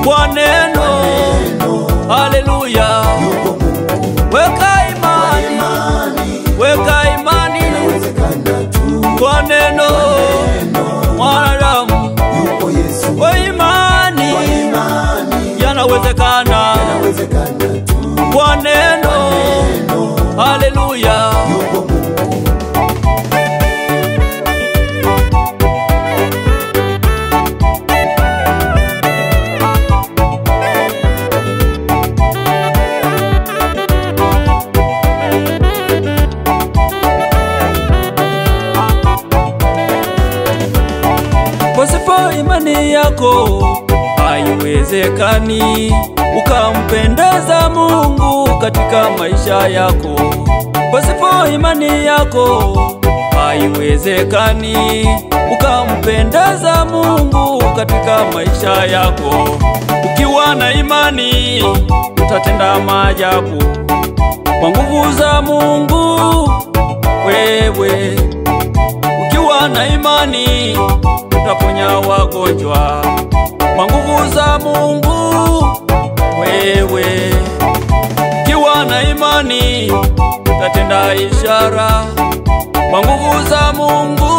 kwa neno. Haleluya, yupo Mungu weka imani, imani weka imani inawezekana tu kwa neno. Mwanadamu yupo Yesu kwa imani kwa imani yanawezekana inawezekana tu kwa neno. Haleluya, yupo Mungu pasipo imani yako haiwezekani ukampendeza Mungu katika maisha yako. Pasipo imani yako haiwezekani ukampendeza Mungu katika maisha yako. Ukiwa na imani utatenda maajabu kwa nguvu za Mungu wewe ukiwa na imani utaponya wagonjwa kwa nguvu za Mungu. Wewe ukiwa na imani utatenda ishara kwa nguvu za Mungu.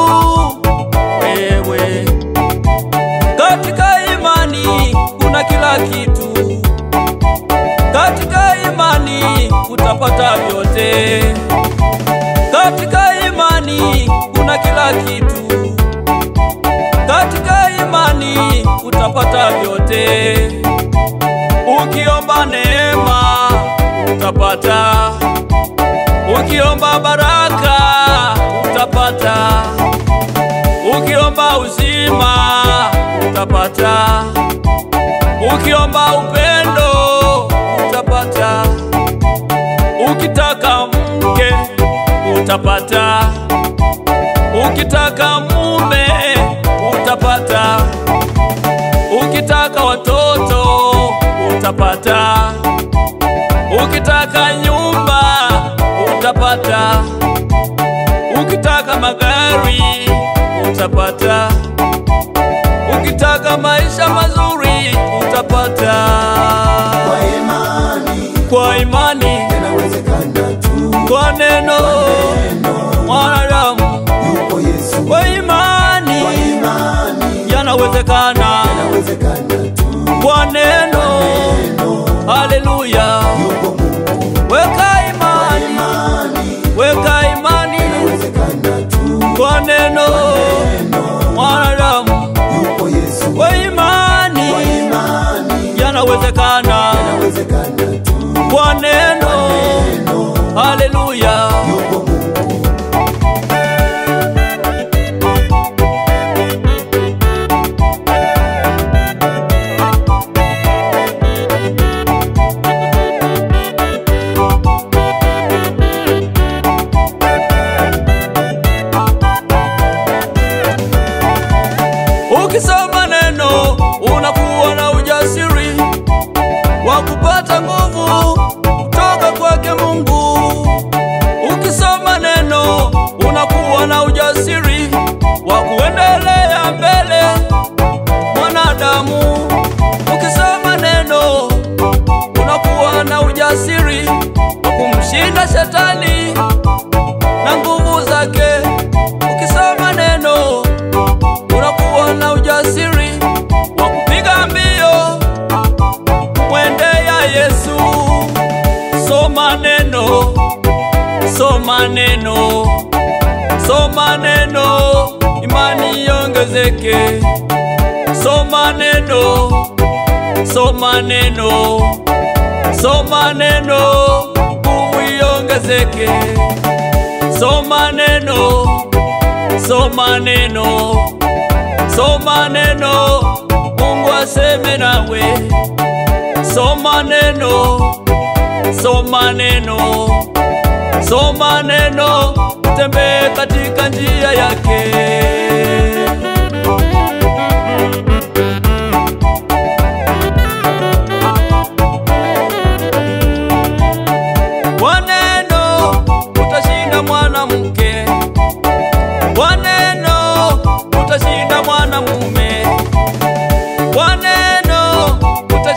Wewe katika imani kuna kila kitu, katika imani utapata vyote katika imani kuna kila kitu, katika imani utapata vyote. Ukiomba neema utapata, ukiomba baraka utapata, ukiomba uzima utapata, ukiomba upendo utapata, ukitaka mke utapata, ukitaka mume utapata, ukitaka watoto utapata, ukitaka nyumba utapata, ukitaka magari utapata, ukitaka maisha mazuri utapata. kwa imani Kwa imani, inawezekana tu kwa neno mwanadamu yupo Yesu kwa imani kwa imani yanawezekana inawezekana tu kwa neno. Haleluya, yupo Mungu weka imani, imani weka imani inawezekana tu kwa neno. Mwanadamu yupo Yesu kwa imani kwa imani yanawezekana inawezekana tu kwa neno. Haleluya, yupo Mungu ukisoma neno unakuwa na ujasiri wa kupata nguvu kutoka kwake Mungu. Ukisoma neno unakuwa na ujasiri wa kuendelea mbele mwanadamu. Ukisoma neno unakuwa na ujasiri wa kumshinda shetani na nguvu zake. Ukisoma neno unakuwa na ujasiri wa kupiga mbio mwendea Yesu. Soma neno, soma neno, soma neno, imani iongezeke. Soma neno, soma neno, soma neno, nguvu iongezeke. Soma neno, soma neno, soma neno, Mungu aseme nawe. Soma neno, soma neno, soma neno, tembee katika njia yake. Kwa neno utashinda mwanamke, kwa neno utashinda mwanamume, kwa neno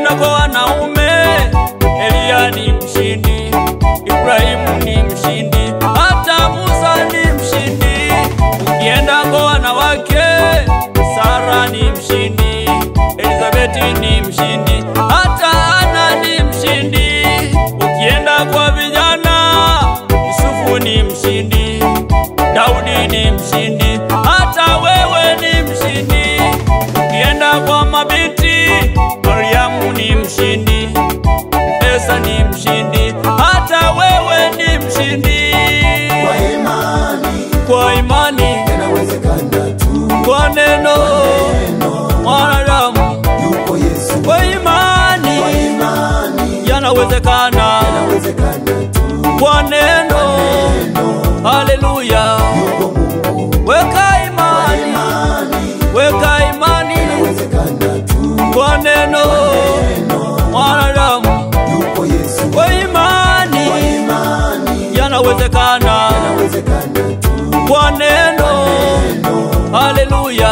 Ukienda kwa wanaume, Eliya ni mshindi, Ibrahimu ni mshindi, hata Musa ni mshindi. Ukienda kwa wanawake, Sara ni mshindi, Elizabeti ni mshindi, hata Ana ni mshindi. Ukienda kwa vijana, Yusufu ni mshindi, Daudi ni mshindi, hata wewe ni mshindi. Ukienda kwa mabinti, Mariamu ni mshindi, Esa ni mshindi, hata wewe ni mshindi. Kwa imani Kwa imani, yanawezekana tu. kwa neno Neno mwanadamu, yupo Yesu. kwa Kwa imani imani yanawezekana, yanawezekana tu. kwa neno. Neno Haleluya, yupo Mungu. weka imani, Imani weka imani yanawezekana tu. kwa neno Neno mwanadamu, yupo Yesu. kwa imani Kwa imani yanawezekana, yanawezekana tu. kwa neno. Neno Haleluya,